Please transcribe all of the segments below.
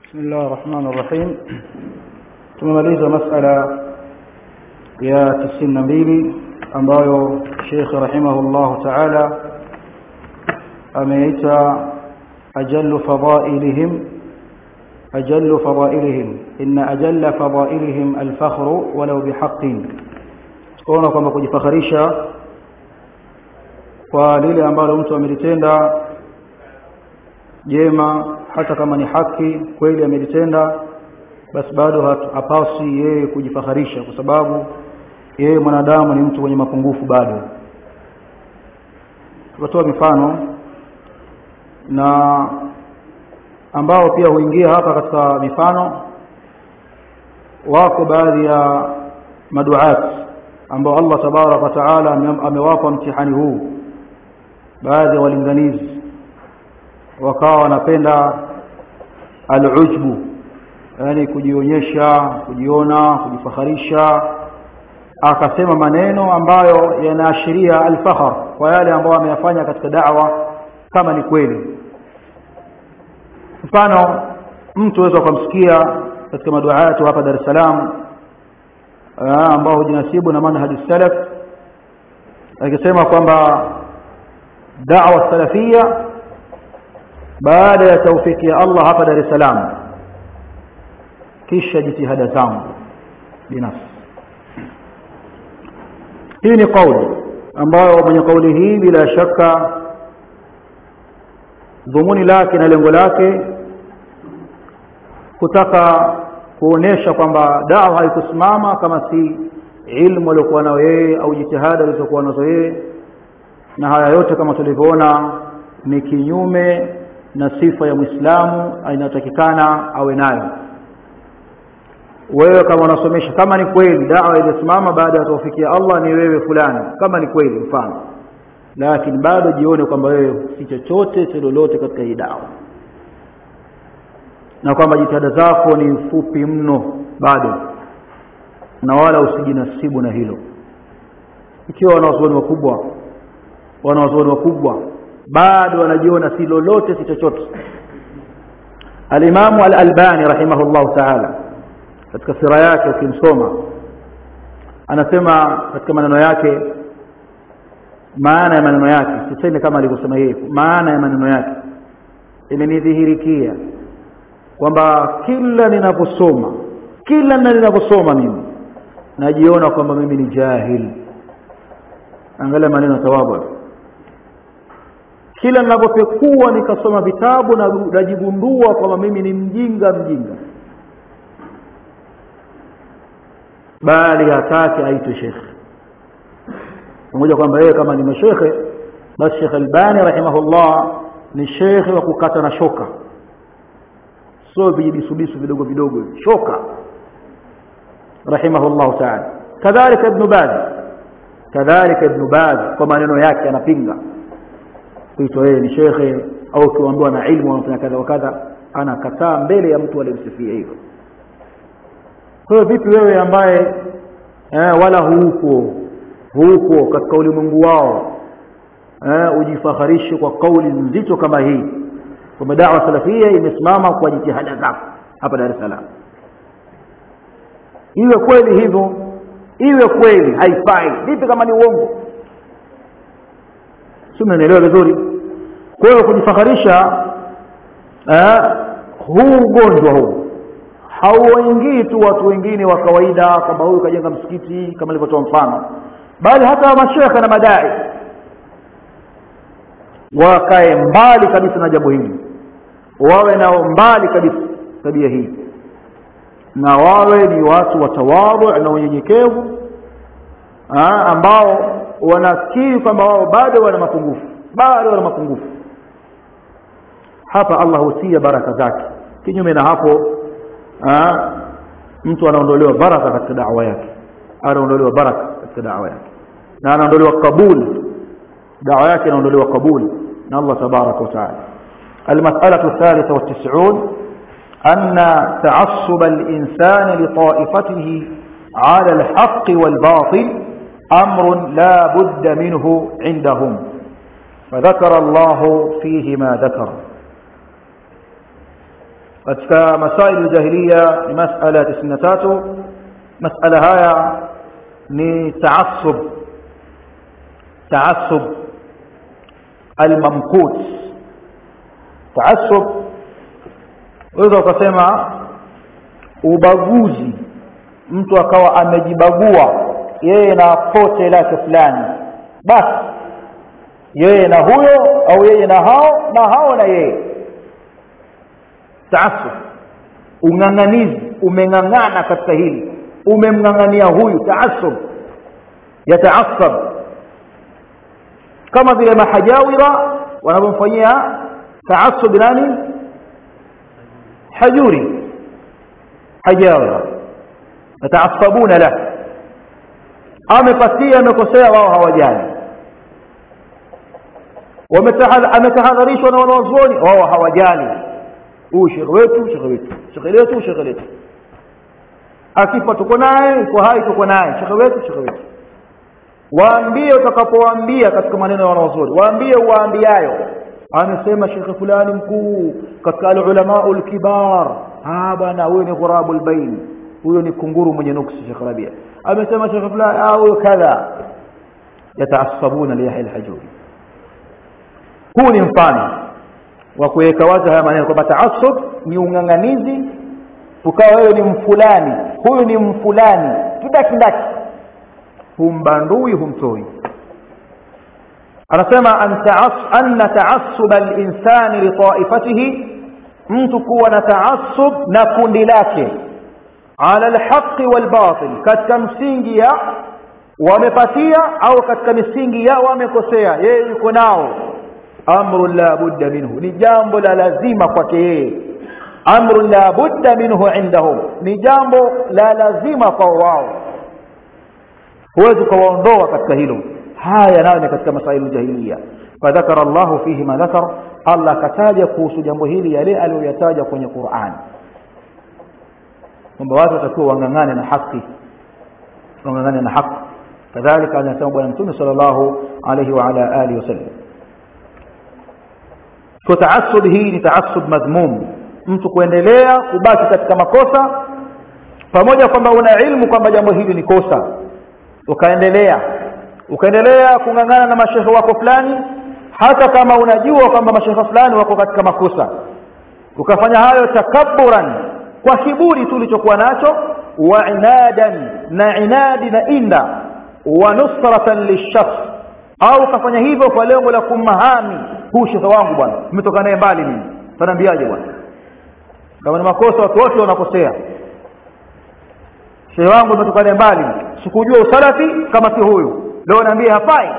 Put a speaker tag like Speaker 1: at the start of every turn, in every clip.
Speaker 1: بسم الله الرحمن الرحيم tumemaliza masala ya tisini na mbili ambayo Sheikh rahimahullahu ta'ala ameita ajallu fadailihim ajallu fadailihim inna ajalla fadailihim alfakhru walau bihaqqin tukaona kwamba kujifakharisha kwa lile ambalo mtu amelitenda jema hata kama ni haki kweli amelitenda basi bado hapasi yeye kujifakharisha kwa sababu yeye mwanadamu ni mtu mwenye mapungufu bado tukatoa mifano na ambao pia huingia hapa katika mifano wako baadhi ya maduat ambao Allah tabarak wa taala amewapa mtihani huu baadhi ya walinganizi wakawa wanapenda alujbu yani kujionyesha kujiona kujifakharisha akasema maneno ambayo yanaashiria alfakhar kwa yale ambayo ameyafanya katika da'wa kama ni kweli mfano mtu aweza kumsikia katika maduaatu hapa Dar es Salaam ambao hujinasibu na manhaj salaf akisema kwamba da'wa salafia baada ya taufiki ya Allah hapa Dar es Salaam kisha jitihada zangu binafsi hii ni kauli ambayo mwenye kauli hii bila shaka dhumuni lake na lengo lake kutaka kuonesha kwamba dawa haikusimama kama si ilmu aliyokuwa nayo yeye au jitihada alizokuwa nazo yeye na haya yote kama tulivyoona ni kinyume na sifa ya Muislamu inayotakikana awe nayo wewe kama unasomesha kama ni kweli dawa ilisimama baada ya tawfiki ya Allah ni wewe fulani kama ni kweli mfano lakini bado jione kwamba wewe si chochote si lolote katika hii dawa na kwamba jitihada zako ni fupi mno bado na wala usijinasibu na hilo ikiwa wanawazuoni wakubwa wanawazuoni wakubwa bado wanajiona si lolote si chochote alimamu al-albani rahimahullahu ta'ala katika sira yake ukimsoma anasema katika maneno yake maana ya maneno yake sisemi kama alivyosema yeye maana ya maneno yake imenidhihirikia kwamba kila ninaposoma kila ninaposoma mimi najiona kwamba mimi ni jahil angalia maneno tawabu kila ninapopekua nikasoma vitabu na najigundua kwamba mimi ni mjinga mjinga bali hataki aitwe shekhe pamoja kwamba yeye kama ni mashekhe basi Sheikh Albani rahimahullah ni shekhe wa kukata na shoka sio vijibisubisu vidogo vidogo shoka rahimahullah ta'ala kadhalika ibn Baz kadhalika ibn Baz kwa maneno yake anapinga kuitwa yeye ni shekhe au kiambiwa na ilmu anafanya kadha wa kadha anakataa mbele ya mtu aliyemsifia hivyo kwa hiyo vipi wewe ambaye eh, wala huuko huuko katika ulimwengu wao eh, ujifakharishe kwa kauli nzito kama hii kwamba dawa salafia imesimama kwa jitihada zako hapa Dar es Salaam iwe kweli hivyo iwe kweli haifai vipi kama ni uongo si mnaelewa vizuri kwa hiyo kujifakharisha eh, huu ugonjwa huu hauwaingii tu watu wengine wa kawaida kwamba huyu kajenga msikiti kama nilivyotoa mfano bali hata mashekhe na madai wakae mbali kabisa na jambo hili wawe nao mbali kabisa tabia hii na wawe ni watu watawadhu na unyenyekevu ambao wanakiri kwamba wao bado wana mapungufu bado wana mapungufu hapa Allah hutia baraka zake kinyume na hapo ha, mtu anaondolewa baraka katika da'wa yake anaondolewa baraka katika da'wa yake na anaondolewa kabul da'wa yake inaondolewa kabul na Allah tabaraka wa taala المسألة الثالثة والتسعون أن تعصب الإنسان لطائفته على الحق والباطل أمر لا بد منه عندهم فذكر الله فيه ما ذكر katika masail jahiliya ni masala 93 masala haya ni taassub taassub almamqut taassub waweza ukasema ubaguzi mtu akawa amejibagua yeye na pote lake fulani basi yeye na huyo au yeye na hao na hao na yeye taassub ung'ang'anizi umeng'ang'ana katika hili umemng'ang'ania huyu taassub yataassab kama vile mahajawira wanavyomfanyia taassub nani hajuri hajawira yataassabuna lahu amepatia amekosea wao hawajali ametahadharishwa na wanawazuoni wao hawajali huyu shekhe wetu shekhe wetu shekhe letu shekhe letu akifa tuko naye iko hai tuko naye shekhe wetu shekhe wetu waambie utakapowaambia katika maneno ya wanawazuoni waambie uwaambiayo amesema shekhe fulani mkuu katika alulamau lkibar bwana huyo ni ghurabu lbain huyo ni kunguru mwenye nuksi shekhe rabia amesema shekhe fulani huyo kadha yataasabuna liyahya lhajuri huu ni mfano wa kuweka wazi haya maneno kwamba taasub ni ung'ang'anizi ukawa wewe ni mfulani huyu ni mfulani kidakidaki humbandui humtoi anasema anna taasuba linsani litaifatihi mtu kuwa na taasub na kundi lake ala lhaqi walbatil katika msingi ya wamepatia au katika misingi ya wamekosea yeye yuko nao amru la budda minhu ni jambo la lazima kwake yeye amru la budda minhu indahum ni jambo la lazima kwa wao huwezi ukawaondoa katika hilo haya nayo ni katika masailu jahiliya fadhakara llahu fihi ma dhakar allah akataja kuhusu jambo hili yale aliyoyataja kwenye quran kwamba watu watakiwa wang'ang'ane na haki wang'ang'ane na haki kadhalika anasema bwana mtume sal llahu alaihi waala alihi wasallam kwa taasub hii ni taasub madhmum mtu kuendelea kubaki katika makosa pamoja kwamba una ilmu kwamba jambo hili ni kosa ukaendelea ukaendelea kung'ang'ana na mashehe wako fulani hata kama unajua kwamba mashehe fulani wako katika makosa ukafanya hayo takaburan kwa kiburi tu ulichokuwa nacho wa inadan na inadi na inda wa nusratan lishakhs au ukafanya hivyo kwa lengo la kummahami huu shekhe wangu bwana umetoka naye mbali mimi tanaambiaje bwana kama ni makosa watu wote wanakosea shehe wangu umetoka naye mbali sikujua usalafi kama si huyu leo naambia hafai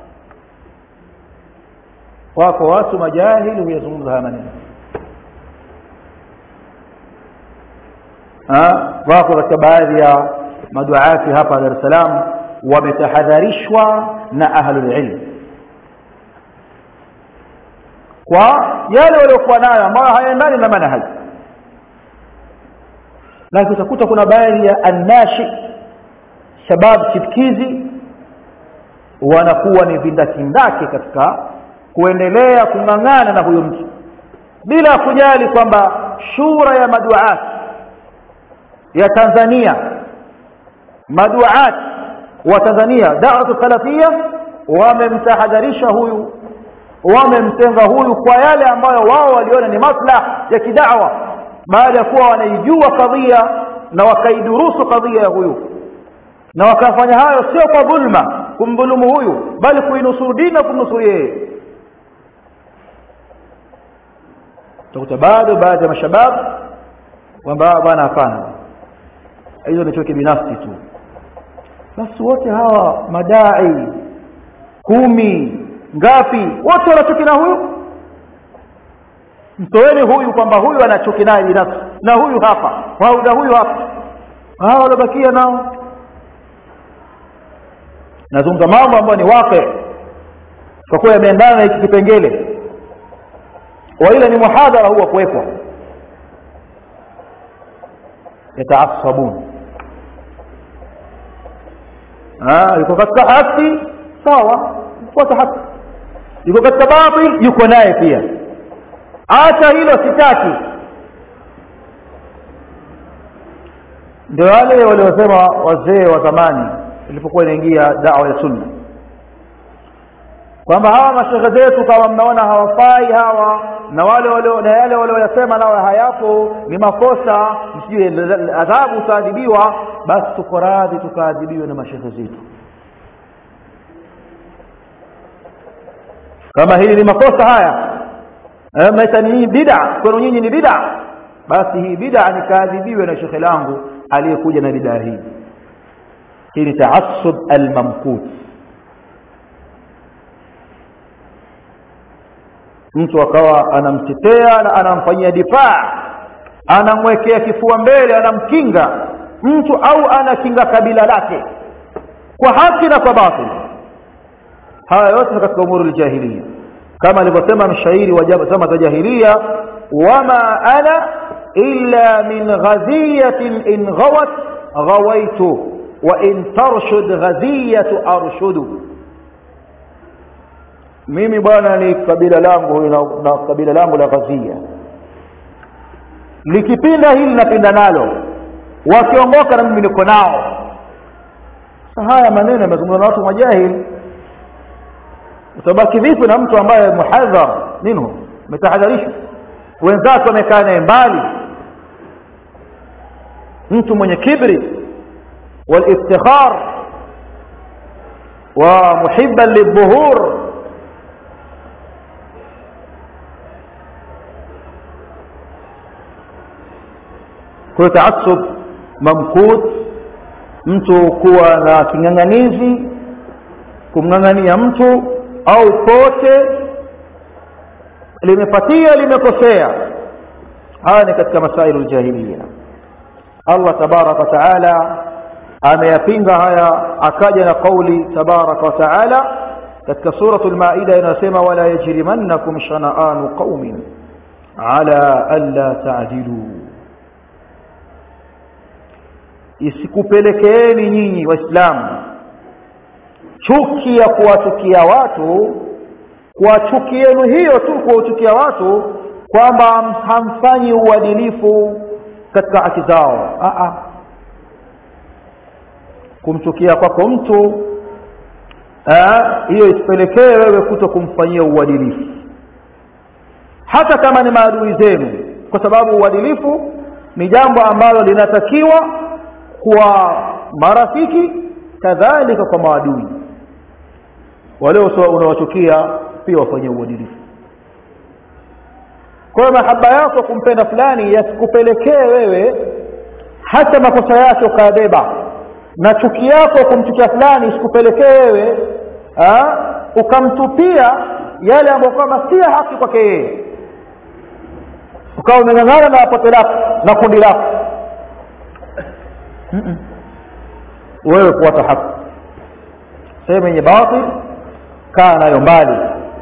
Speaker 1: wako watu majahili huyazungumza haya maneno wako katika baadhi ya maduati hapa Dar es Salaam wametahadharishwa na ahlul ilm kwa yale waliokuwa nayo ambayo hayaendani na manhaji lakini utakuta kuna baadhi ya annashi shabab chipkizi wanakuwa ni vindakindaki katika kuendelea kung'ang'ana na huyo mtu bila kujali kwamba shura ya maduat ya Tanzania maduat wa Tanzania da'watu salafia wamemtahadharisha huyu wamemtenga huyu kwa yale ambayo wao waliona ni maslah ya kidawa baada ya kuwa wanaijua kadhia na wakaidurusu kadhia ya huyu na wakafanya hayo sio kwa dhulma kumdhulumu huyu bali kuinusuru dini na kumnusuru yeye utakuta bado baadhi ya mashabab kwamba bwana hapana hizo ni choke binafsi tu basi wote hawa madai kumi ngapi wote wanachuki na huyu mtoeni huyu kwamba huyu anachuki naye binafsi na huyu hapa au na huyu hapa hawa waliobakia nao nazungumza mambo ambayo ni wake kwa kuwa yameendana na hiki kipengele waila ni muhadhara huwa kuwekwa yataasabun yuko katika haki sawa fuata haki yuko katika batil yuko naye pia acha hilo sitaki ndio wale waliosema wazee wa zamani ilipokuwa inaingia dawa ya sunna kwamba hawa mashehe zetu kama mnaona hawafai hawa na wale wale na yale walioyasema nao hayapo ni makosa msijue adhabu utaadhibiwa basi tuko radhi tukaadhibiwe na mashehe zetu kama hili ni makosa haya mnaita ni bid'a kwenu nyinyi ni bid'a basi hii bid'a nikaadhibiwe na shekhe langu aliyekuja na bid'a hii hii ni taassub almamkut mtu akawa anamtetea na anamfanyia difaa anamwekea kifua mbele anamkinga mtu au anakinga kabila lake kwa haki na kwa batil haya yote ni katika umuru ljahiliya kama alivyosema mshairi wa zama za jahiliya wama ana illa min ghadhiyatin in ghawat ghawaitu wa in tarshud ghadhiyatu arshudu mimi bwana ni kabila langu na, na kabila langu la ghazia likipinda hili napinda nalo wakiongoka na mimi niko nao haya maneno yamezungumzwa na watu majahili utabaki vipi na mtu ambaye muhadhar minhu umetahadharishwa wenzake wamekaa naye mbali mtu mwenye kibri waliftikhar wa muhibban lidhuhur kwa taassub mamkut mtu kuwa na king'ang'anizi kumng'ang'ania mtu au pote limepatia limekosea haya ni katika masailu ljahiliya allah tabaraka wataala ameyapinga haya akaja na qauli tabaraka wataala katika suratu lmaida inayosema wala yajrimannakum shanaanu qaumin ala anla taadiluu isikupelekeeni nyinyi waislamu chuki ya kuwachukia watu kwa chuki yenu hiyo tu kuwachukia watu kwamba hamfanyi uadilifu katika haki zao Aa. kumchukia kwako mtu hiyo isipelekee wewe kuto kumfanyia uadilifu hata kama ni maadui zenu kwa sababu uadilifu ni jambo ambalo linatakiwa kwa marafiki kadhalika kwa maadui wale unawachukia pia wafanyie uadilifu kwa hiyo mahaba yako kumpenda fulani yasikupelekee wewe hata makosa yake ukayabeba na chuki yako kumchukia fulani isikupelekee wewe ukamtupia yale ambayo kwamba si haki kwake yeye ukawa umeng'ang'ana na pote lako na kundi lako wewe kuwata haki sehemu yenye batil kaa nayo mbali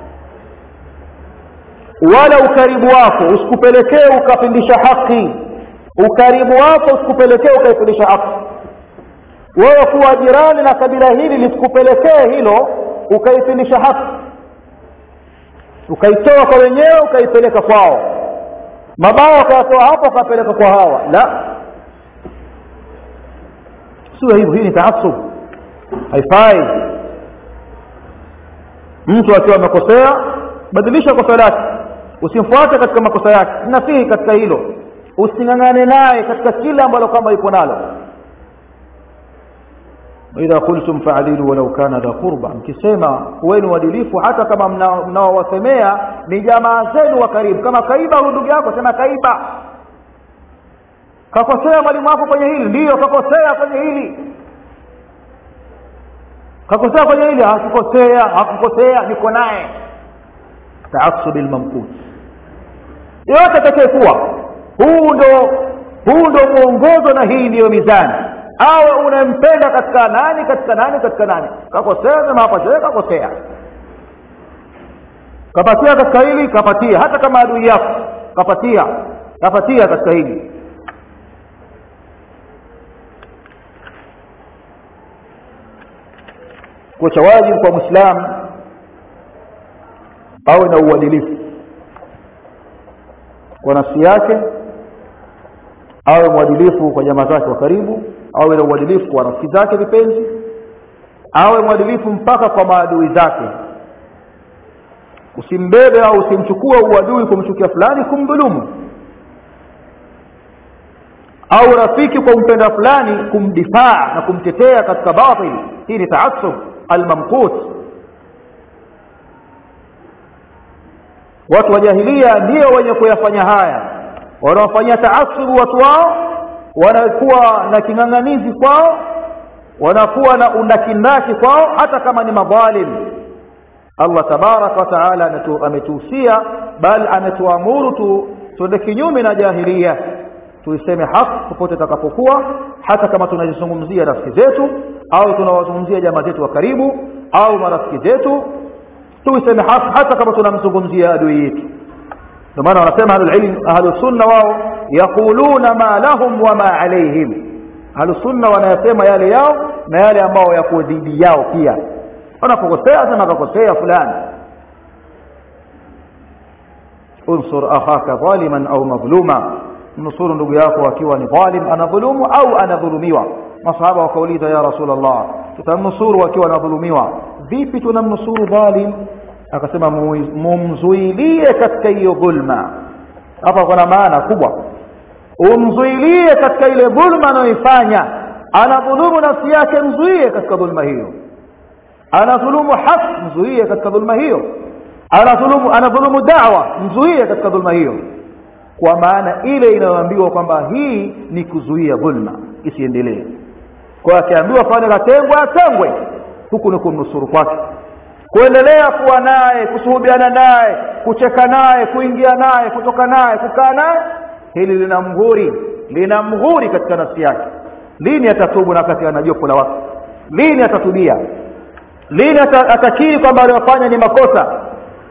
Speaker 1: wala ukaribu wako usikupelekee ukapindisha haki ukaribu wako usikupelekee ukaipindisha haki wewe kuwa jirani na kabila hili lisikupelekee hilo ukaipindisha haki ukaitoa kwa wenyewe ukaipeleka kwao mabaya ukayatoa hapo ukapeleka kwa hawa la sio hivyo hii ni taasub haifai mtu akiwa amekosea badilisha kosa lake usimfuate katika makosa yake nasihi katika hilo using'ang'ane naye katika kila ambalo kwamba yuko nalo idha qultum faadilu walau kana dha qurba mkisema kuweni uadilifu hata kama mnaowasemea ni jamaa zenu wa karibu kama kaiba huyu ndugu yako sema kaiba kakosea mwalimu wako kwenye hili ndiyo kakosea kwenye hili kakosea kwenye hili hakukosea hakukosea niko naye taasubi lmamkut yote atakayekuwa huu ndo huu ndo mwongozo na hii ndiyo mizani awe unampenda katika nani katika nani katika nani kakosea sema hapa shehe kakosea kapatia katika hili kapatia hata kama adui yako kapatia kapatia katika hili kwa cha wajibu kwa mwislamu awe na uadilifu kwa nafsi yake awe mwadilifu kwa jamaa zake wa karibu awe na uadilifu kwa rafiki zake vipenzi awe mwadilifu mpaka kwa maadui zake usimbebe au usimchukue uadui kumchukia fulani kumdhulumu au rafiki kwa mpenda fulani kumdifaa na kumtetea katika batil hii ni taassub almamqut watu wa jahilia ndio wenye kuyafanya haya wanaofanyia taasubu watu wao wanakuwa na king'ang'anizi kwao wanakuwa na undakindaki kwao hata kama ni madhalim Allah tabaraka wa taala ametuhusia bal ametuamuru tu tuende kinyume na jahilia tuiseme haki popote takapokuwa hata kama tunazizungumzia rafiki zetu au tunawazungumzia jamaa zetu wa karibu au marafiki zetu tuiseme haki hata kama tunamzungumzia adui yetu ndio maana wanasema ahlulilm ahlusunna wao yaquluna ma lahum wa ma alaihim ahlusunna wanayasema yale yao na yale ambao yako dhidi yao pia wanapokosea sema kakosea fulani unsur akhaka dhaliman au madhluma mnusuru ndugu yako akiwa ni dhalim anadhulumu au anadhulumiwa masahaba wakauliza ya rasul allah tutamnusuru akiwa anadhulumiwa vipi tunamnusuru dhalim akasema mumzuilie katika hiyo dhulma hapa kuna maana kubwa umzuilie katika ile dhulma anayoifanya anadhulumu nafsi yake mzuie katika dhulma hiyo anadhulumu haki mzuie katika dhulma hiyo anadhulumu anadhulumu da'wa mzuie katika dhulma hiyo kwa maana ile inayoambiwa kwamba hii ni kuzuia dhulma isiendelee kwa akiambiwa fanya katengwe atengwe huku ni kumnusuru kwake kuendelea kuwa naye kusuhubiana naye kucheka naye kuingia naye kutoka naye kukaa naye hili lina mghuri lina mghuri katika nafsi yake lini atatubu na wakati ana jopo la watu lini atatubia lini atakiri kwamba aliyofanya ni makosa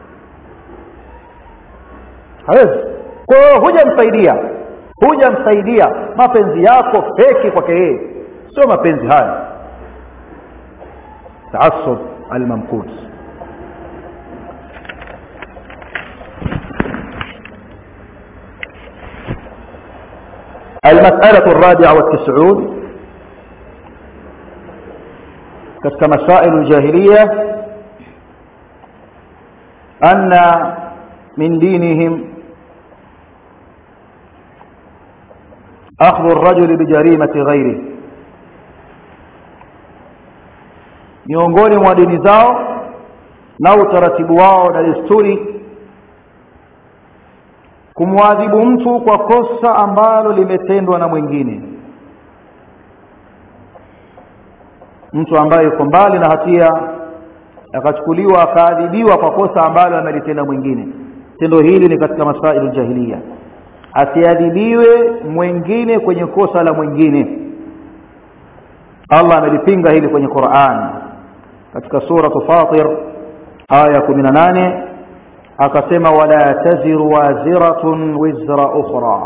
Speaker 1: hawezi kwa hiyo hujamsaidia hujamsaidia mapenzi yako feki kwake yeye sio mapenzi haya taassub almamkut المسألة الرابعة والتسعون katika مسائل الجاهلية أن من دينهم أخذ الرجل بجريمة غيره miongoni mwa dini zao na utaratibu wao na desturi kumwadhibu mtu kwa kosa ambalo limetendwa na mwingine mtu ambaye yuko mbali na hatia akachukuliwa akaadhibiwa kwa kosa ambalo amelitenda mwingine tendo hili ni katika masailu jahiliya asiadhibiwe mwingine kwenye kosa la mwingine Allah amelipinga hili kwenye Qur'an katika sura Fatir aya 18 akasema wala taziru waziratun wizra ukhra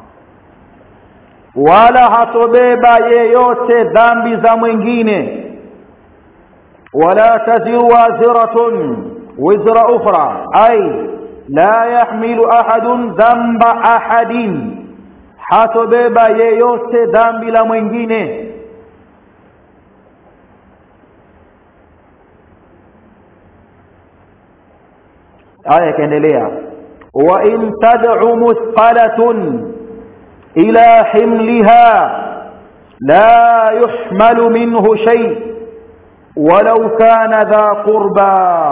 Speaker 1: wala hatobeba yeyote dhambi za mwingine wala taziru waziratun wizra ukhra ay la yahmilu ahadun dhanba ahadin hatobeba yeyote dhambi la mwingine aya ikaendelea wa in tad'u muthqalatun ila himliha la yuhmalu minhu shay walau kana dha qurba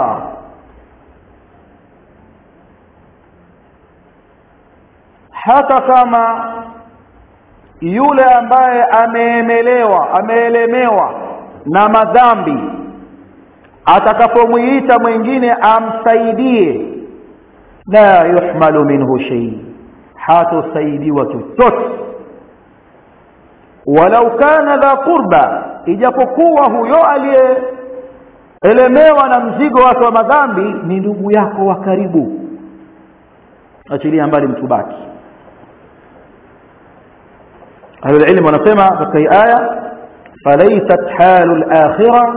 Speaker 1: hata kama yule ambaye ameemelewa ameelemewa na madhambi atakapomwita mwingine amsaidie la yuhmalu minhu shay hatosaidiwa chochote walau kana dha qurba ijapokuwa huyo aliyeelemewa na mzigo wake wa madhambi ni ndugu yako wa karibu achilia mbali mtu baki ahlulilmu wanasema katika hii aya falaysat halu lakhira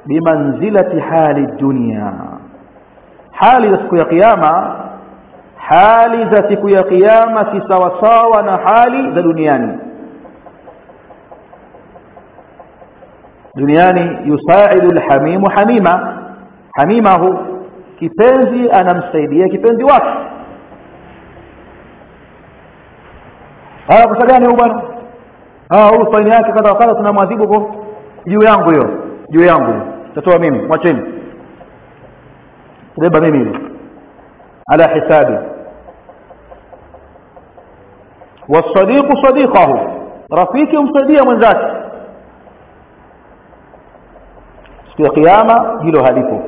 Speaker 1: bimanzilati hali dunya hali ya siku ya kiyama hali za siku ya kiyama si sawasawa na hali za duniani duniani yusaidu alhamimu hamima hamimahu kipenzi anamsaidia kipenzi wake haya kosa gani huyu bwana ah huyu faini yake kadha kadha tunamwadhibu kwa juu yangu hiyo juu yangu tatoa mimi mwacheni beba mimi hiyo ala hisabi والصديق صديقه rafiki umsaidia mwenzake siku ya kiyama hilo halipo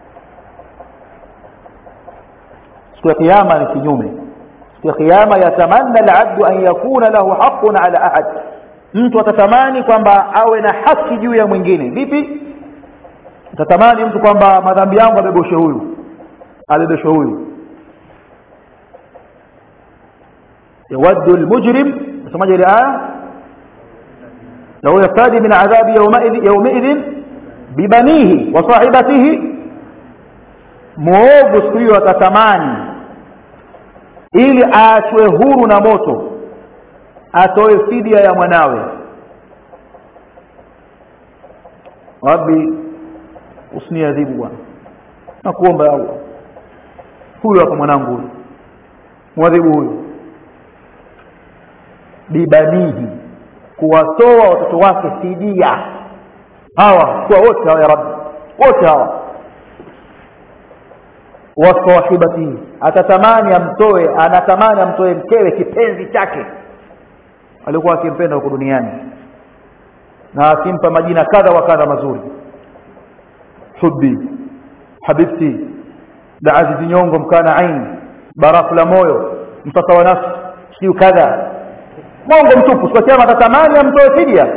Speaker 1: siku ya kiyama ni kinyume siku ya kiyama yatamanna alabdu an yakuna lahu haqqun ala ahad mtu atatamani kwamba awe na haki juu ya mwingine vipi atatamani mtu kwamba madhambi yangu abeboshe huyu abebeshe huyu يود المجرم سمعت الآية لو يفتدي من عذاب يومئذ, يومئذ ببنيه وصاحبته muovu siku hiyo atatamani ili aachwe huru na moto atoe fidia ya mwanawe rabbi usiniadhibu bwana nakuomba ya allah huyu hapa mwanangu huyu mwadhibu huyu bibanihi kuwatoa watoto wake fidia hawa kwa wote hawa ya rabbi wote hawa wasahibatihi atatamani amtoe anatamani amtoe mkewe kipenzi chake alikuwa akimpenda huko duniani na akimpa majina kadha wa kadha mazuri hubbi habibti la azizi nyongo mkana aini barafu la moyo mtoto wa nafsi siu kadha mongo mtupu siku kiama atatamani amtoe fidia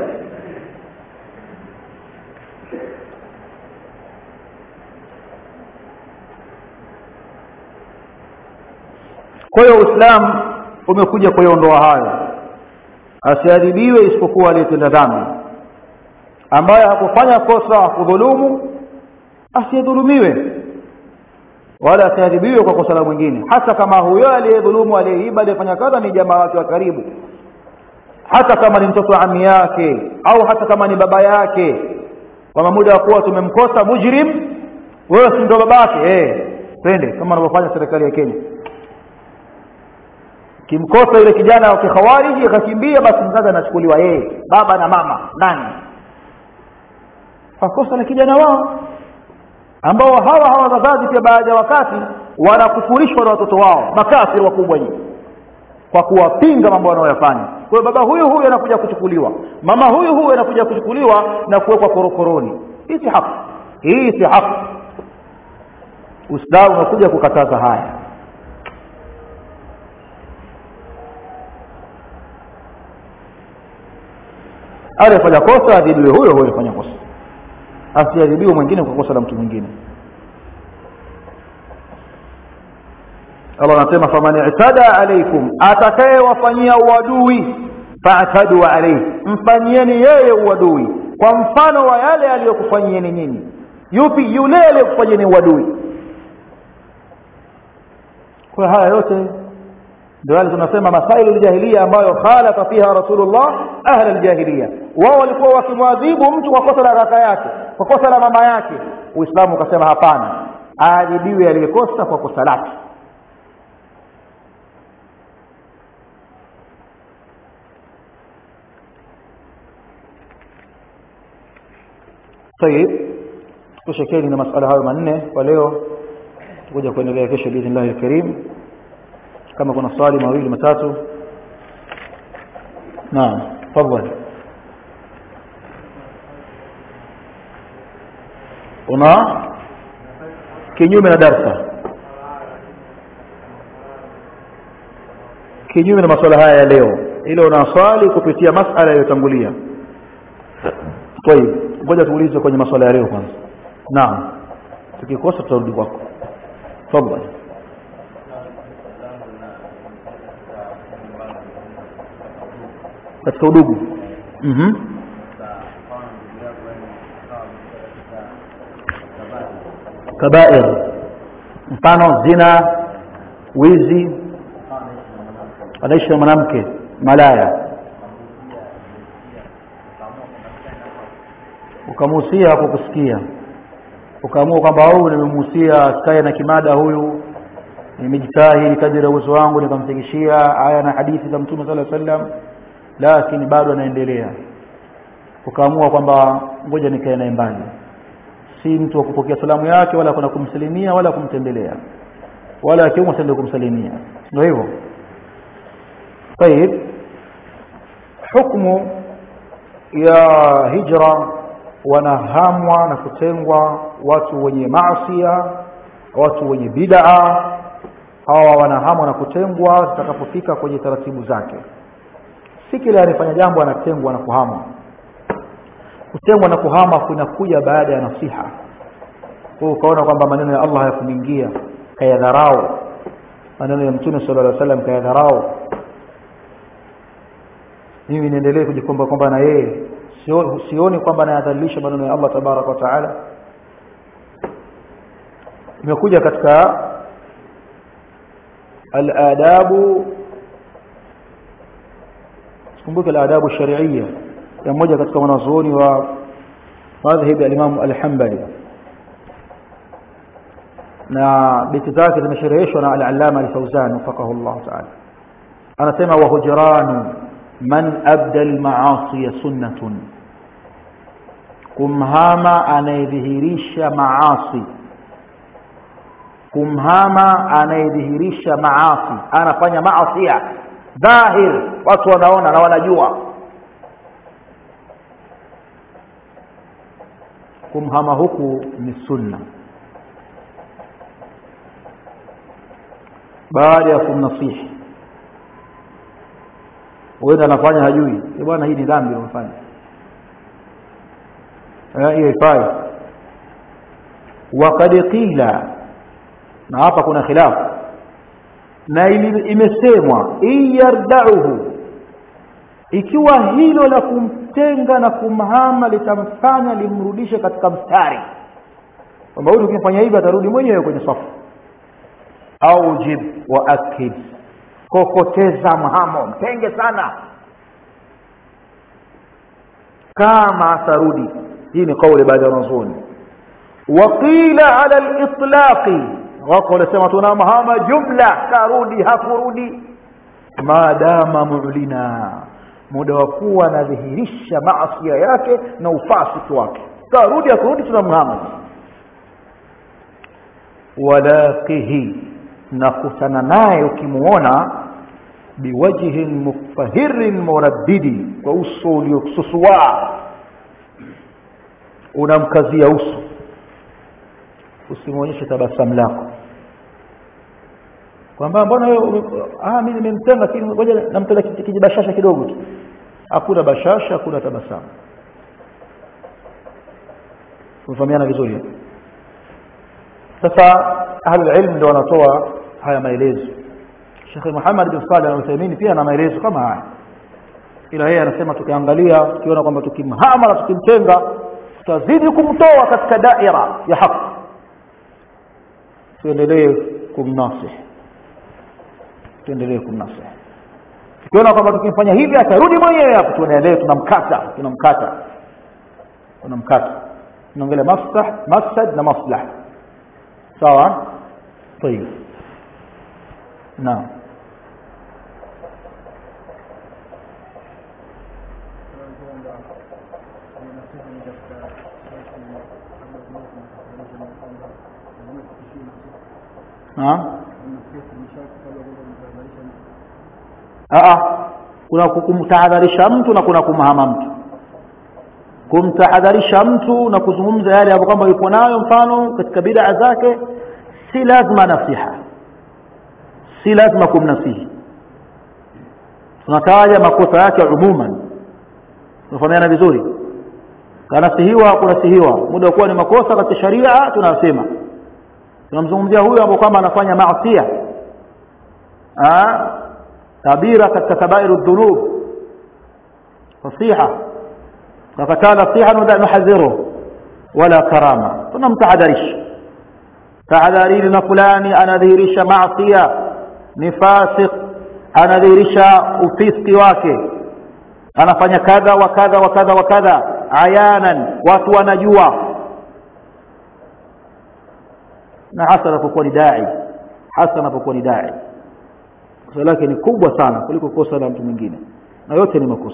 Speaker 1: kwa hiyo uislamu umekuja kuyaondoa hayo asiadhibiwe isipokuwa aliyetenda dhambi ambaye hakufanya kosa kudhulumu asidhulumiwe wala asiadhibiwe kwa kosa la mwingine hata kama huyo aliyedhulumu aliyeiba aliyefanya kadha ni jamaa wake wa karibu hata kama ni mtoto wa ami yake au hata kama ni baba yake kwa muda wa kuwa tumemkosa mujrim wewe si ndio babake eh twende kama wanavyofanya serikali ya Kenya kimkosa yule kijana wa kikhawariji akakimbia basi mzazi anachukuliwa yeye baba na mama nani fakosa na kijana wao ambao hawa hawa wazazi pia baadhi ya wakati wanakufurishwa na watoto wao makafiri wakubwa nyingi kwa kuwapinga mambo wanayoyafanya kwa hiyo baba huyu huyu anakuja kuchukuliwa mama huyu huyu anakuja kuchukuliwa na kuwekwa korokoroni hii si haki hii si haki uislamu unakuja kukataza haya aliyefanya kosa adhibiwe huyo huyo alifanya kosa asiadhibiwe mwingine kwa kosa la mtu mwingine Allah anasema faman i'tada alaykum atakayewafanyia uadui fa'tadu alayhi mfanyieni yeye uadui kwa mfano wa yale aliyokufanyieni nyinyi yupi yule aliyokufanyieni uadui kwa haya yote ndio wale tunasema masailu aljahiliya ambayo khalafa fiha rasulullah ahla aljahiliya wao walikuwa wakimwadhibu mtu kwa kosa la kaka yake kwa kosa la mama yake uislamu ukasema hapana aadhibiwe aliyekosa kwa kosa lake طيب tushekeni na masala hayo manne kwa leo tukuja kuendelea kesho biidhnillah alkarim kama kuna swali mawili matatu naam tafadhali una kinyume na darsa kinyume na masuala haya ya leo ile una swali kupitia masala yaliyotangulia طيب ngoja tuulize kwenye masuala ya leo kwanza naam tukikosa tutarudi kwako tafadhali katika udugu mhm kabair mfano zina wizi anaishi na mwanamke malaya ukamuhusia kwa kusikia ukaamua kwamba au nimemuhusia sikae na kimada huyu nimejitahidi kadiri ya uwezo wangu nikamfikishia aya na hadithi za mtume sala sallam lakini bado anaendelea ukaamua kwamba ngoja nikae naye mbali si mtu wa kupokea salamu yake wala kuna kumsalimia wala kumtembelea wala akiumwa sende kumsalimia ndio hivyo طيب hukumu ya hijra wanahamwa na kutengwa watu wenye maasia watu wenye bid'a hawa wanahamwa na kutengwa zitakapofika kwenye taratibu zake si kile anayefanya jambo anatengwa na kuhamwa kutengwa na kuhama kunakuja baada ya nasiha kwa ukaona kwamba maneno ya Allah hayakumingia kayadharau maneno ya mtume sallallahu alaihi wasallam kayadharau mimi niendelee kujikomba kwamba na yeye sioni kwamba anayadhalilisha maneno ya Allah tabaraka wa taala imekuja katika al-adabu kumbuka al-adabu shar'iyya ya mmoja katika wanazuoni wa madhhabi al-Imam al-Hanbali na beti zake zimeshereheshwa na al-Allama al-Fawzan wafaqahu Allah ta'ala anasema wa hujranu man abda al-ma'asi sunnatun kumhama anayedhihirisha maasi kumhama anayedhihirisha maasi anafanya maasia dhahir watu wanaona na wanajua kumhama huku ni sunna baada ya kumnasihi huenda anafanya hajui bwana hii ni dhambi unafanya hiyo ifai waqad qila na hapa kuna khilafu na imesemwa iyardauhu ikiwa hilo la kumtenga na kumhama litamfanya limrudishe katika mstari kwamba huyu ukimfanya hivi atarudi mwenyewe kwenye safu au jib wa akid kokoteza mhamo mtenge sana kama atarudi hii ni kauli baada ya wanazuoni waqila ala al-itlaqi wako wanasema tunamhama jumla karudi hakurudi maadama mulina muda wa kuwa anadhihirisha maasia yake na ufasiki wake karudi hakurudi tunamhama walaqihi na kutana naye ukimuona biwajhin mufahirin muraddidi kwa uso uliosusua unamkazia uso usimwonyeshe tabasamu lako kwamba mbona wewe ah mimi nimemtenga lakini ngoja nampenda kijibashasha kidogo tu hakuna bashasha hakuna tabasamu tumefahamiana vizuri sasa ahli ilm ndio wanatoa haya maelezo Sheikh Muhammad bin Salih al-Uthaymeen pia ana maelezo kama haya ila yeye anasema tukiangalia tukiona kwamba tukimhama na tukimtenga tutazidi kumtoa katika daira ya haki tuendelee kumnasih tuendelee kumnasih tukiona kwamba tukimfanya hivi atarudi mwenyewe hapo tuendelee tunamkata tunamkata tunamkata tunaongelea mafsah mafsad na maslah sawa طيب نعم kuna kumtahadharisha mtu na kuna kumhama mtu kumtahadharisha mtu na kuzungumza yale hapo kwamba yupo nayo mfano katika bid'a zake si lazima nasiha si lazima kumnasihi tunataja makosa yake umuman tunafahamiana vizuri kanasihiwa kunasihiwa muda wa kuwa ni makosa katika sharia tunasema tunamzungumzia huyo ambaye kwamba anafanya maasiya kabira katika kabairu dhunub nasiha kakataa nasiha nuhadhiru wala karama tunamtahadharisha tahadharini na fulani anadhihirisha maasiya ni fasik anadhihirisha ufiski wake anafanya kadha wa kadha wa kadha wa kadha ayanan watu wanajua na hasa anapokuwa ni dai hasa anapokuwa ni dai kosa lake ni kubwa sana kuliko kosa la mtu mwingine na yote ni makosa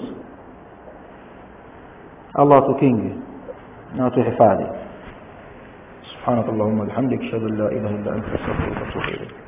Speaker 1: Allah tukinge na tuhifadhi سبحانك اللهم وبحمدك اشهد ان لا اله الا انت استغفرك واتوب اليك